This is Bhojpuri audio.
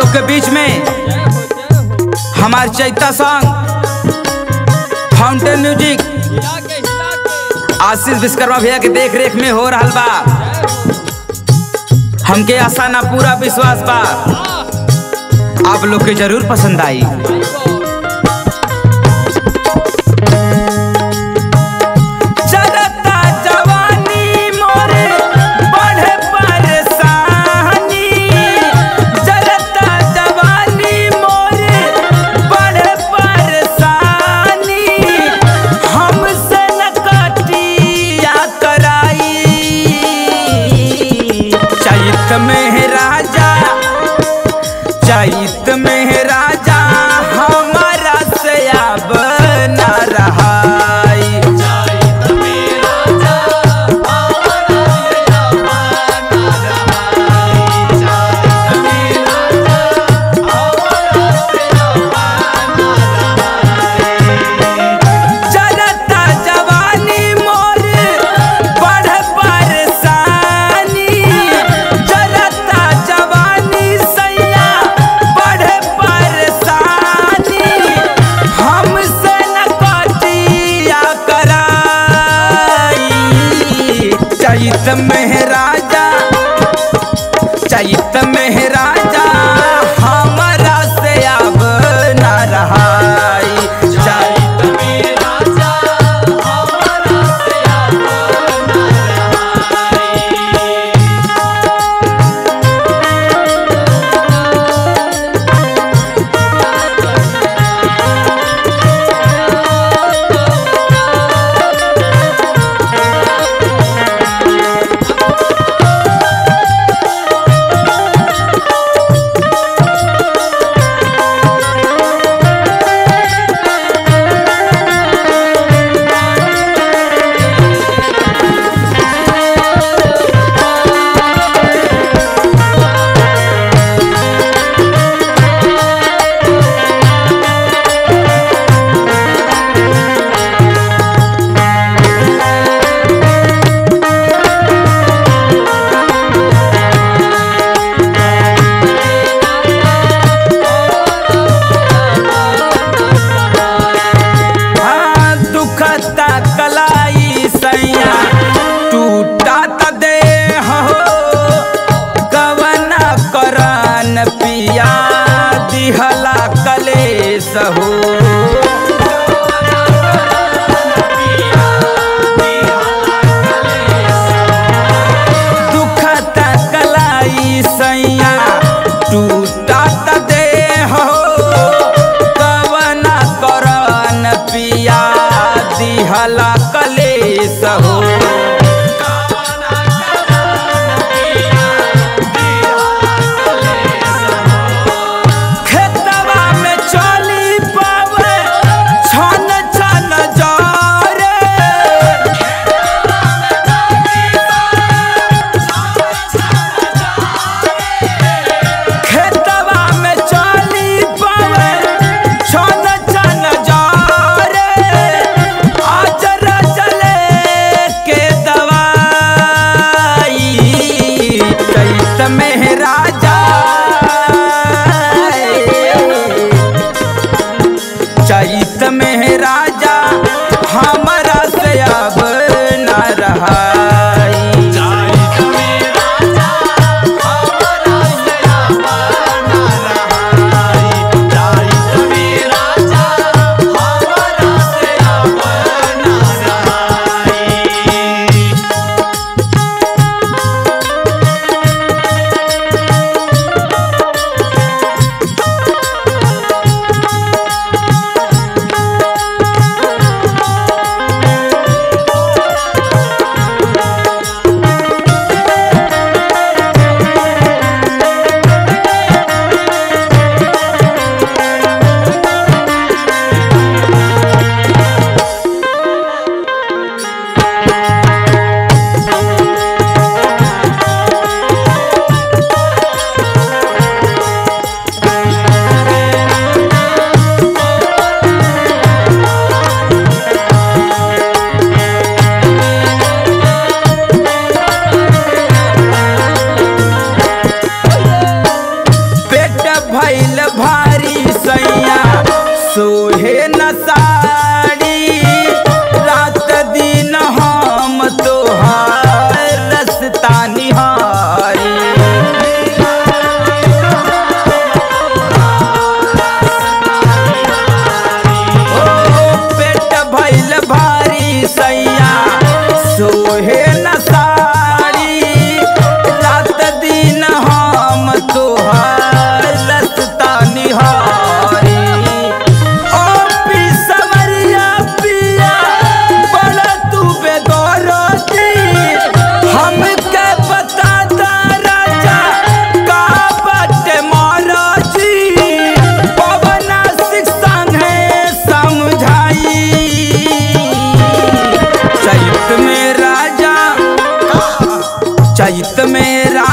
के बीच में हमार Chaita song fountain music Ashish Vishwakarma भैया के देख रेख में हो रहा बा हमके आशा ना पूरा विश्वास बा आप लोग के जरूर पसंद आई चलता जवानी मोरे बढ़े परेशानी चलता जवानी मोरे बढ़े परेशानी हमसे न कटिया कराई चैत में राजा चैत में राजा हमारा से अब न रहाई चलता जवानी मोर बढ़ परेशानी चलता जवानी सैया बढ़ परेशानी हमसे न कटिया कराई चैत में राजा चैत में राजा हमारा से अब न रहाई चैत में राजा हमारा से अब न रहाई चैत में